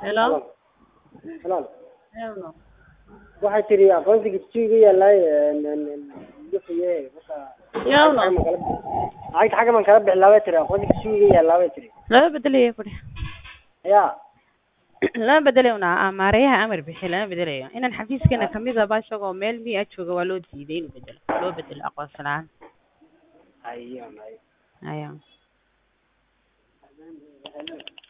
Hello. Hello. Hello. Waxay tiri aqoonsiga dugsiga yaalaay duxiye marka Yawno. lacagta xagga man kala bixi laabay tiri aqoonsiga dugsiga yaalaay bay tiri Laba bedelayo ku dheh. yaa Laba bedelayo una maareeyaha amar bixi lama bedelayo. Inaan xafiiskana kamid ah baa isagoo meel miya jooga waa loo diiday inuu bedelo. Loo bedelo aqoonsi la'aan. ayo Ayaa.